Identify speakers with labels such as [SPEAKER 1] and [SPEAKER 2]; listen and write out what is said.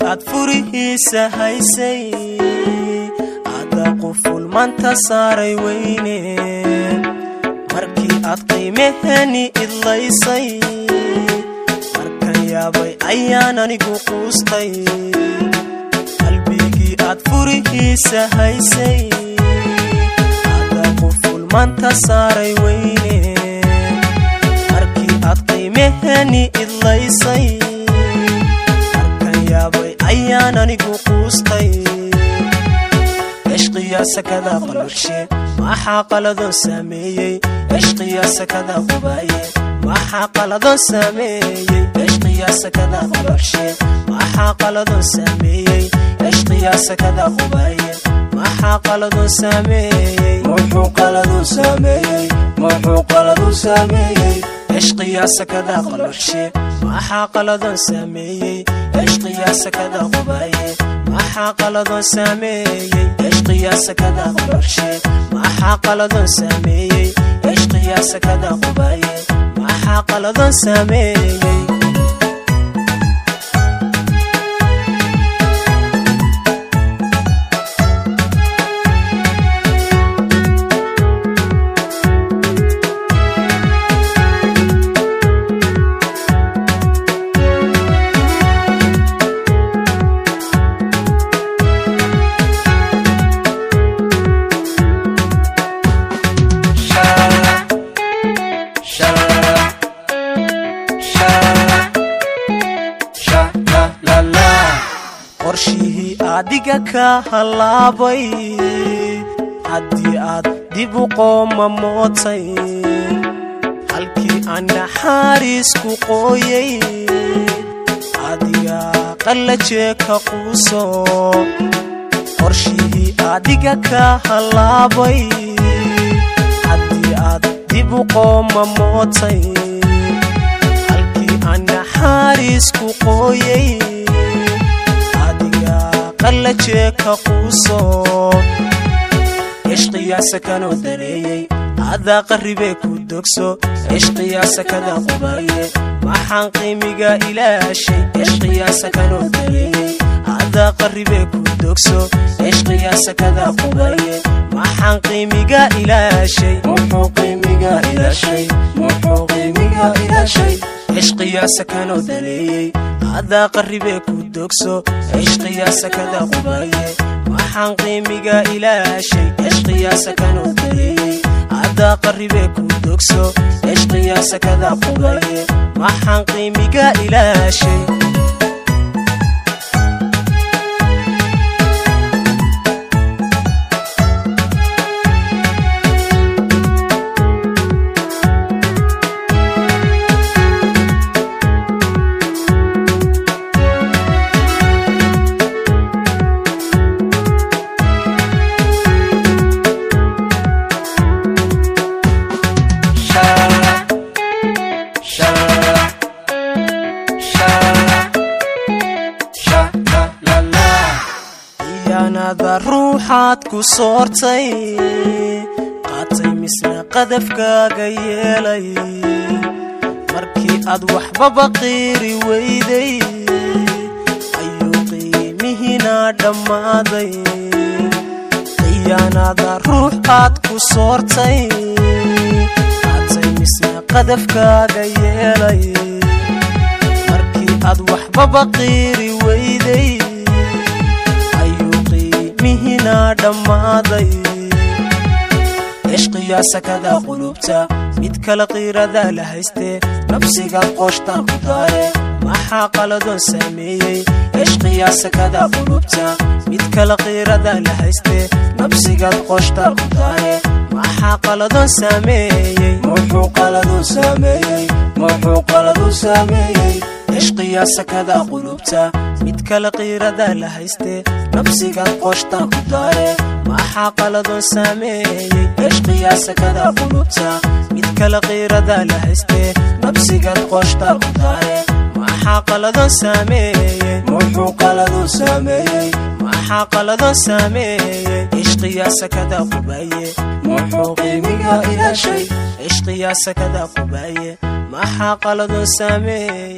[SPEAKER 1] aad furihiisa haysay ada quful manta saaray weyne markii aad qiimaheni idlaysay markan yaabay ayaan anigu quustay qalbigii aad furihiisa haysay ada quful manta saaray weyne markii aad qiimaheni idlaysay markan yaabay ayaan anigu quustay cishqiyaa sakada qalurshe maxaa qaladoo saameeyey cishqiyaa sakada qubaaye maxaa qaladoo saameeyey cishqiyaa sakada qalurshe maxaa qaladoo saameeyey cishqiyaa sakada qubaaye maxaa qaladoo saameeyey
[SPEAKER 2] muxuu qaladuu saameeyey muxuu qaladuu saameeyey
[SPEAKER 1] cishqiyaa sakada qalurshe maxaa qaladoo saameeyey cishqiyaa sakada qubaaye maxaa qaladoo saameeyey cishqiyaa sakada qalurshe maxaa qaladoo saameeyey cishqiyaa sakada qubaaye maxaa qaladoo saameeyey qorshihii adiga ka hallaabay haddii aad dib u qooma mootay halkii aan naxaariisku qooyay adiga qallajee ka quuso qorshihii adiga ka hallaabay haddii aad dib u qooma mootay halkii aan naxaariisku qooyay qallajee ka quuso cishqiyaa sakanoo dareeyey adaa qarribee ku dogso cishqiyaa sakada qubaaye maxaan qiimiga ilaashay cishqiyaa sakanoo dareeyey adaa qarribee ku dogso cishqiyaa sakada qubaaye maxaan qiimiga ilaashay
[SPEAKER 2] muxuu qiimiga ilaashay muxuu qiimiga ilaashay
[SPEAKER 1] cishqiyaa sakanoo dareeyey adaa qarribee ku dogso cishqiyaa sakada qubaaye maxaan qiimiga ilaashay cishqiyaa sakanoo dareeyey adaa qarribee ku dogso cishqiyaa sakada qubaaye maxaan qiimiga ilaashay khiyaanada ruuxaad ku soortay qaatay misna qadafkaaga yeelay markii aad waxbaba qiiri weyday ayuu qiimihiina dhammaaday khiyaanada ruux aad ku soortay qaatay misna qadafkaaga yeelay markii aad waxbaba qiiri weyday mihina dhammaaday cishqiyaa sakada qulubta mid kala qiirada la haystee nafsigaad qooshtaan ku daare maxaa qaladoon saameeyey cishqiyaa sakada qulubta mid kala qiirada la haystee nafsigaad qooshtaan ku daare maxaa qaladoon saameeyey
[SPEAKER 2] muxuu qaladuu saameeyey muxuu qaladuu saameeyey
[SPEAKER 1] cishqiyaa sakada qulubta mid kala qiirada la haystee nafsigaad qooshtaan ku daare maxaa qaladoon saameeyey cishqiyaa sakada qulubta mid kala qiirada la haystee nafsigaad qooshtaan ku daare maxaa qaladoon saameeyey
[SPEAKER 2] muxuu qaladuu saameeyey
[SPEAKER 1] maxaa qaladoon saameeyey cishqiyaa sakada qubaaye
[SPEAKER 2] muxuu qiimiga ilaashay
[SPEAKER 1] cishqiyaa sakada qubaaye maxaa qaladoon saameeyey